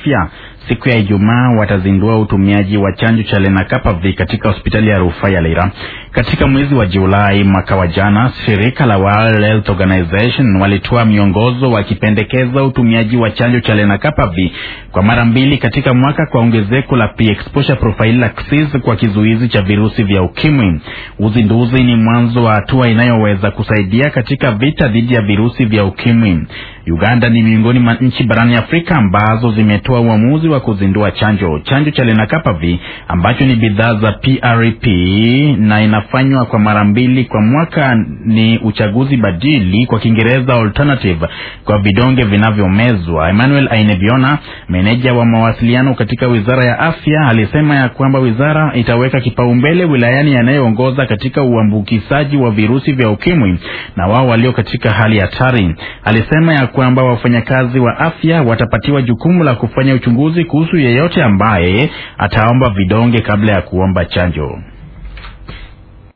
afya siku ya Ijumaa watazindua utumiaji wa chanjo cha lenacapavir katika hospitali ya rufaa ya Lira. Katika mwezi wa Julai mwaka wa jana, shirika la World Health Organization walitoa miongozo wakipendekeza utumiaji wa chanjo cha lenacapavir kwa mara mbili katika mwaka kwa ongezeko la pre-exposure prophylaxis kwa kizuizi cha virusi vya ukimwi. Uzinduzi ni mwanzo wa hatua inayoweza kusaidia katika vita dhidi ya virusi vya ukimwi. Uganda ni miongoni mwa nchi barani Afrika ambazo zimetoa uamuzi wa kuzindua chanjo. Chanjo cha lenacapavir ambacho ni bidhaa za PrEP na inafanywa kwa mara mbili kwa mwaka ni uchaguzi badili, kwa Kiingereza alternative, kwa vidonge vinavyomezwa. Emmanuel Ainebiona, meneja wa mawasiliano katika Wizara ya Afya, alisema ya kwamba wizara itaweka kipaumbele wilayani yanayoongoza katika uambukizaji wa virusi vya ukimwi na wao walio katika hali hatari. Alisema ya kwamba wafanyakazi wa afya watapatiwa jukumu la kufanya uchunguzi kuhusu yeyote ambaye ataomba vidonge kabla ya kuomba chanjo.